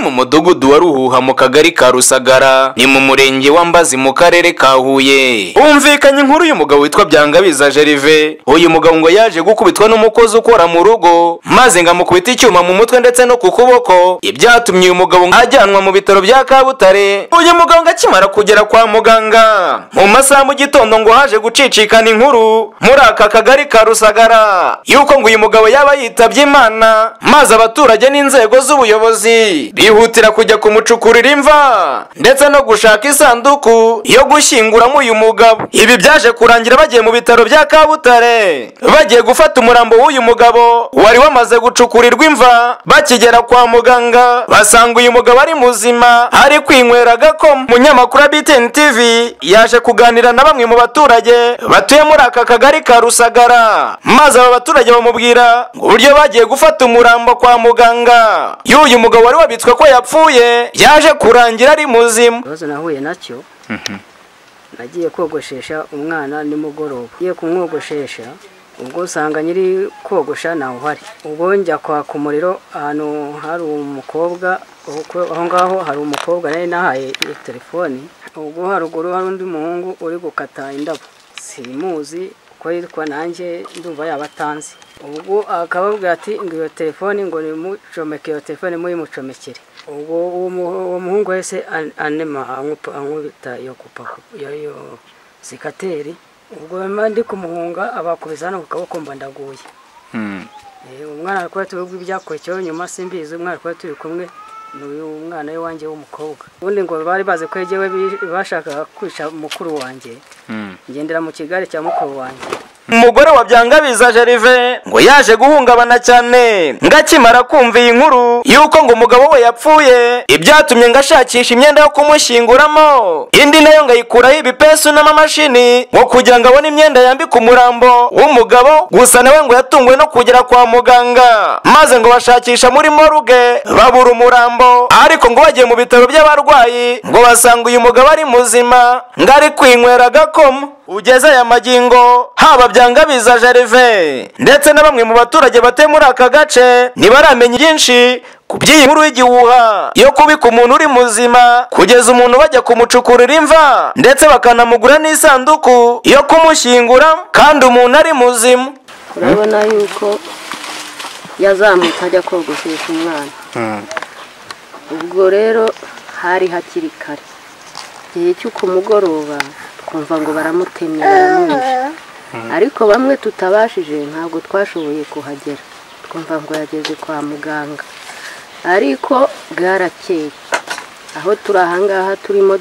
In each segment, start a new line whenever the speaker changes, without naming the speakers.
mu mudugudu wa ruhuha mu kagari ka rusagara ni mu murenge wa mbazi mu karere ka huye humvikanye inkuru y'umugabo witwa byangabiza jerive uyu mugabo ngo yaje gukubitwa n'umukozi ukora mu rugo maze ngo amukubita icyuma mu mutwe ndetse no ku kuboko ibyatumye uyu mugabo ajyanwa mu bitaro bya kabutare uyu mugabo ngo akimara kugera kwa muganga mu masaha mu gitondo ngo haje gucicikana inkuru muri aka kagari ka rusagara yuko ngo uyu mugabo yaba yitabye imana maze abaturage n'inzego z'ubuyobozi bihutira kujya kumucukurira imva ndetse no gushaka isanduku yo gushyinguramo uyu mugabo ibi byaje kurangira bagiye mu bitaro bya kabutare bagiye gufata umurambo w'uyu mugabo wari wamaze gucukurirwa imva bakigera kwa muganga basanga uyu mugabo ari muzima ari kwinywera agakoma umunyamakuru wa btn tv yaje kuganira na bamwe mu baturage batuye muri aka kagari ka rusagara maze aba baturage bamubwira ngo uburyo bagiye gufata umurambo kwa muganga y'uyu mugabo wari wabitswe ko yapfuye yaje kurangira ari muzima
ikibazo nahuye nacyo nagiye kogoshesha umwana nimugoroba ngiye kumwogoshesha ubwo usanga nyiri kogosha ntawe uhari ubwo njya kwaka umuriro ahantu hari umukobwa aho ngaho hari umukobwa nari nahaye telefoni ubwo haruguru hari undi muhungu uri gukata indabo simuzi uko yitwa nanjye ndumva yaba atanzi ubwo akababwira ati ngo iyo telefoni ngo nimucomeke iyo telefoni muyimucomekere ubwo uwo muhungu wese anema ankubita iyo kupa iyo sikateri ubwo ndi kumuhunga abakubise hano ku kaboko mba ndaguye umwana ari kuba turi ibyakurikiyeho nyuma simbizi umwana ari kuba turi kumwe ni uyu mwana w'iwanjye w'umukobwa ubundi ngo bari bazi ko yegewe bashakaga kwica mukuru wanjye ngendera mu kigare cya mukuru wanjye
umugore wa byangabiza jerive ngo yaje guhungabana cyane ngo akimara kumva iyi nkuru y'uko ngo umugabo we yapfuye ibyatumye ngo ashakisha imyenda yo kumushyinguramo indi nayo ngo ayikuraho ibipesu n'amamashini ngo kugira ngo abone imyenda yambika umurambo w'umugabo gusa nawe ngo yatunguwe no kugera kwa muganga maze ngo bashakisha muri moruge babura umurambo ariko ngo bagiye mu bitaro by'abarwayi ngo basanga uyu mugabo ari muzima ngo ari kwinywera agakoma ugeze aya magingo haba byangabiza jerive ndetse na bamwe mu baturage batuye muri aka gace ntibaramenya byinshi ku by'iyi nkuru y'igihuha yo kubika umuntu uri muzima kugeza umuntu bajya kumucukurira imva ndetse bakanamugura n'isanduku yo kumushyingura kandi umuntu ari muzima
urabona yuko yazamutse ajya kogoshesha umwana ubwo rero hari hakiri kare igihe cyo ku mugoroba twumva ngo baramutemye baramwica ariko bamwe tutabashije ntabwo twashoboye kuhagera twumva ngo yageze kwa muganga ariko bwarakeye aho turi ahangaha turimo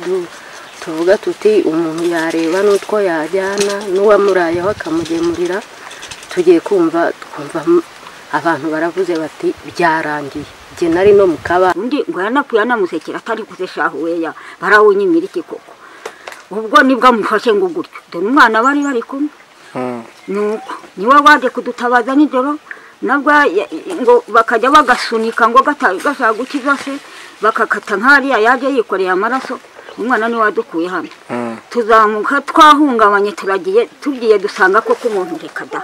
tuvuga tuti umuntu yareba n'utwo yajyana n'uwamurayeho akamugemurira tugiye kumva twumva abantu baravuze bati byarangiye igihe nari no mu kabari
undi ngo yaranakuye anamusekera atari kuzeshahuweya barawunyimira iki koko ubwo nibwo amufashe ngo gutyo dore umwana bari bari kumwe nuko niwe waje kudutabaza nijoro nabwo ngo bakajya bagasunika ngo gashaka gukiza se bakakata nk'ariya yaje yikoreye amaraso umwana niwe wadukuye hano tuzamuka twahungabanye turagiye tugiye dusanga koko umuntu reka da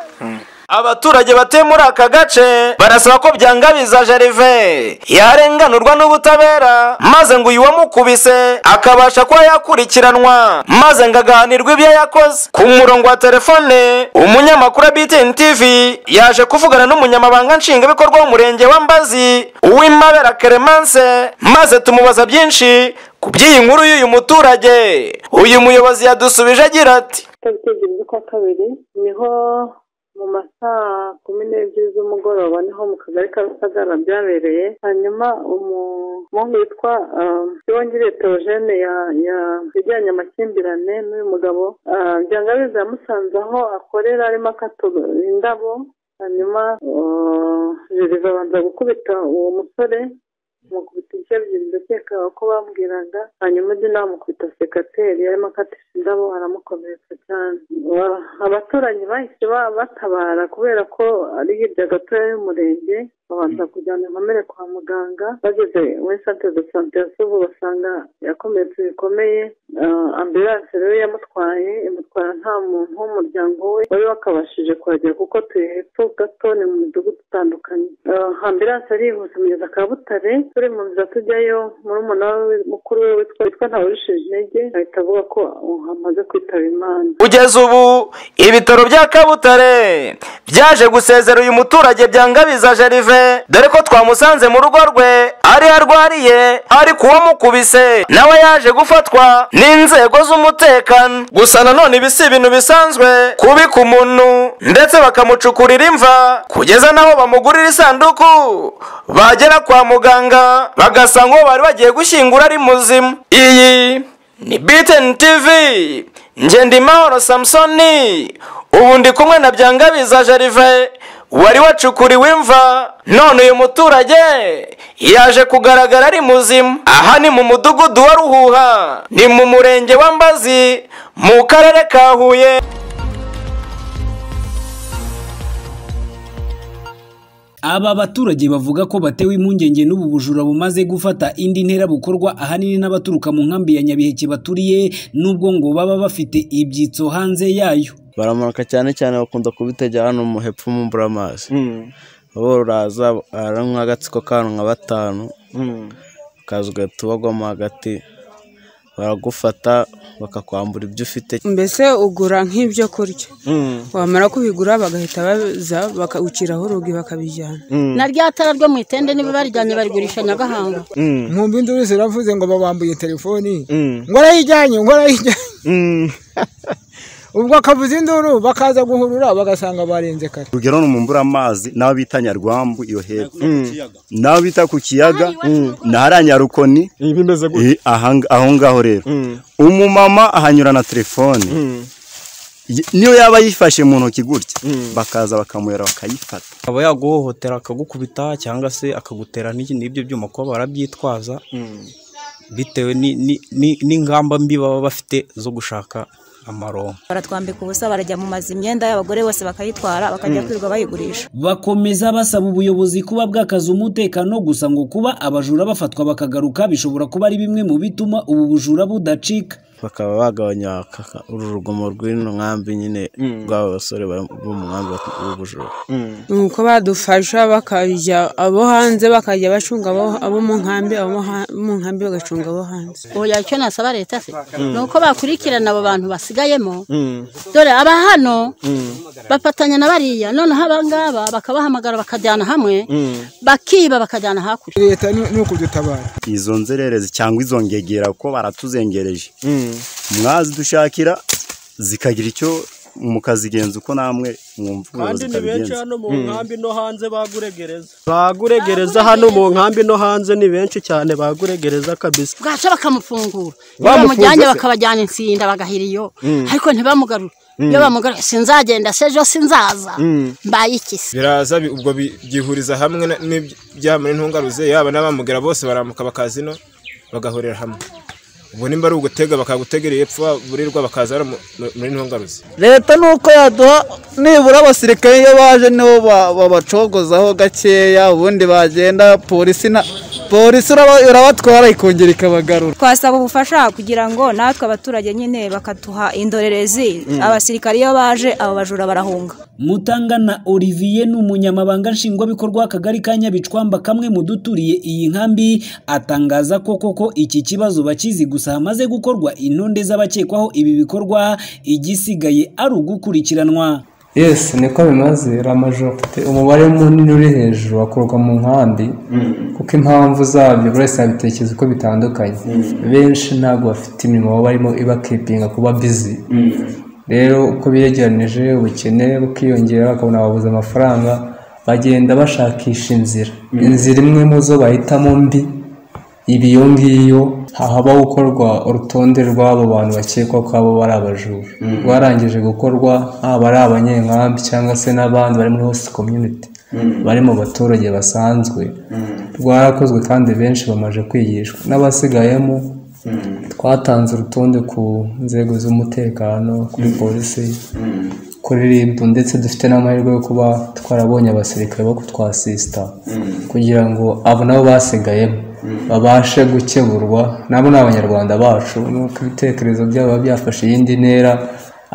abaturage batuye muri aka gace barasaba ko byangabiza jerive yarenganurwa n'ubutabera maze ngo uyu wamukubise akabasha kuba yakurikiranwa maze ngo agahanirwe ibyo yakoze ku murongo wa telefone umunyamakuru wa btn tv yaje kuvugana n'umunyamabanga nshingwabikorwa w'umurenge wa mbazi uw'imabera keremanse maze tumubaza byinshi ku by'iyi nkuru y'uyu muturage uyu muyobozi yadusubije agira ati
tariki z'ukwa kabiri niho mu masaha kumi n'ebyiri z'umugoroba niho mu kagari ka rusagara byabereye hanyuma umuhungu witwa yongere teogene yajyanye amakimbirane n'uyu mugabo byangabiza yamusanze aho akorera arimo akatura indabo hanyuma jerive abanza gukubita uwo musore amukubita ibice bibiri ndakeka ko bambwiraga hanyuma undi nawe amukubita sekateri arimo akatisha indabo aramukomeretsa cyane abaturage bahise batabara kubera ko ari hirya gatoya y'umurenge babanza kujyana inkomere kwa muganga bageze muri sante de sante ya subu basanga yakomeretse bikomeye Ah, ambulanse rero yamutwaye imutwara nta muntu w'umuryango we wari wakabashije kuhagera kuko turi hepfo gato ni mu midugudu itandukanye Ah, ambulanse arihuse mugeza ka butare turi mu nzira tujyayo muri umunara mukuru we witwa witwa ntawurishije intege ahita avuga ko uh, amaze kwitaba imana
kugeza ubu ibitaro bya kabutare byaje gusezera uyu muturage byangabiza jerive dore ko twamusanze mu rugo rwe ari arwariye ari kuwamukubise nawe yaje gufatwa n'inzego z'umutekano gusa nanone ibi si ibintu bisanzwe kubika umuntu ndetse bakamucukurira imva kugeza n'aho bamugurira isanduku bagera kwa muganga bagasanga uwo bari bagiye gushyingura ari muzima iyi ni BTN TV nge ndi mahoro samusoni ubu ndi kumwe na byangabiza jerive wari wacukuriwe imva none uyu muturage yaje kugaragara ari muzima aha ni mu mudugudu wa ruhuha ni mu murenge wa mbazi mu karere ka huye
Aba baturage bavuga ko batewe impungenge n'ubu bujura bumaze gufata indi ntera bukorwa ahanini n'abaturuka mu nkambi ya Nyabiheke baturiye nubwo ngo baba bafite ibyitso hanze yayo.
baramuka cyane cyane bakunda kubitegera hano mu hepfo mu mbura amazi bororaza ari nk'agatsiko kantu nka batanu kazi gatubagwamo hagati baragufata bakakwambura ibyo ufite
mbese ugura nk'ibyo kurya wamara kubigura bagahita baza bakawuciraho urugi bakabijyana
na rya tara ryo mu itende niba barijyanye barigurisha nyagahanga
nkumva induru ziravuze ngo babambuye telefoni ngo arayijyanye ngo arayijyanye ubwo akavuza induru bakaza guhurura bagasanga barenze kare
urugero ni umumbura amazi n'abo bita nyarwambu iyo hepfo n'abo bita ku kiyaga n'ahari nyarukoni Eh, ahanga- aho ngaho rero umumama ahanyura na telefone Y- niyo yaba yifashe mu ntoki gutya bakaza bakamuhera bakayifata
aba yaguhohotera akagukubita cyangwa se akagutera n'iki- n'ibyo byuma kuba barabyitwaza bitewe ni- ni- ni- n'ingamba mbi baba bafite zo gushaka amaronko
baratwambika ubusa barajya mu mazu imyenda y'abagore bose bakayitwara bakajya kwirirwa bayigurisha
Bakomeza basaba ubuyobozi kuba bwakaza umutekano gusa ngo kuba abajura bafatwa bakagaruka bishobora kuba ari bimwe mu bituma ubu bujura budacika.
bakaba bagabanya aka- uru rugomo rw'ino nkambi nyine rw'aba basore bari- bo mu nkambi y'ubujura
ni uko badufasha bakajya abo hanze bakajya bacunga abo- abo mu nkambi abo mu ha- mu nkambi bagacunga abo hanze
oya icyo nasaba leta se ni uko bakurikirana abo bantu basigayemo dore aba hano bafatanya na bariya noneho abangaba bakabahamagara bakajyana hamwe bakiba bakajyana hakurya
leta ni ni ukudutabara
izo nzererezi cyangwa izo ngegera ko baratuzengereje mwazidushakira zikagira icyo mukazigenza uko namwe mwumva ubuyobozi butabigenza
hano mu nkambi no hanze baguregereza baguregereza hano mu nkambi no hanze ni benshi cyane baguregereza kabisa
bwaca bakamufungura iyo bamujyanye bakabajyana insinda bagahira iyo ariko ntibamugarure iyo bamugarure sinzagenda se ejo sinzaza mbaye iki se
biraza bi- ubwo bi- byihuriza hamwe na- n'ibyamara intungaruze yaba n'abamugera bose baramuka bakazino bagahurira hamwe ubwo nimba ari ugutega bakagutegera epfo burirwa bakaza hano mu- mu- muri intungaruze
leta nuko yaduha nibura abasirikare iyo baje nibo ba- babacogozaho gakeya ubundi bagenda polisi na polisi uraba- irabatwara ikongera ikabagarura
twasaba ubufasha kugira ngo natwe abaturage nyine bakatuha indorerezi abasirikare iyo baje abo bajura barahunga
Mutanga na Olivier ni umunyamabanga nshingwabikorwa w'akagari ka Nyabicwamba kamwe mu duturiye iyi nkambi atangaza ko koko iki kibazo bakizi gusa hamaze gukorwa intonde z'abakekwaho ibi bikorwa igisigaye ari ugukurikiranwa.
yesi niko bimaze ramajoro ufite umubare munini uri hejuru wakorwa mu nkambi kuko impamvu zabyo buri wese yabitekereza uko bitandukanye benshi ntabwo bafite imirimo baba barimo ibakipinga kuba bizi rero uko biyegeranije ubukene bukiyongera bakabona babuze amafaranga bagenda bashakisha inzira inzira imwe mu zo bahitamo mbi ibi iyo ngiyo hahaba gukorwa urutonde rw'abo bantu bakekwa ko abo bari abajura rwarangije gukorwa haba ari abanyenkambi cyangwa se n'abandi bari muri host community bari mu baturage basanzwe rwarakozwe kandi benshi bamaze kwigishwa n'abasigayemo twatanze urutonde ku nzego z'umutekano kuri polisi kuririmba ndetse dufite n'amahirwe yo kuba twarabonye abasirikare bo kutwasisita kugira ngo abo nabo basigayemo babashe gukeburwa nabo ni abanyarwanda bacu nuko ibitekerezo byabo biba byafashe iyindi ntera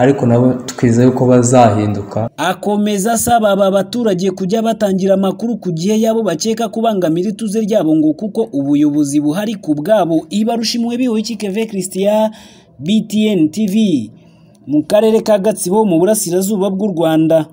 ariko nabo twizeye ko bazahinduka
akomeza asaba aba baturage kujya batangira amakuru ku gihe yabo bakeka kubangamira ituze ryabo ngo kuko ubuyobozi buhari ku bwabo ibarushimwe biwe keve christian btn tv mu karere ka gatsibo mu burasirazuba bw'u rwanda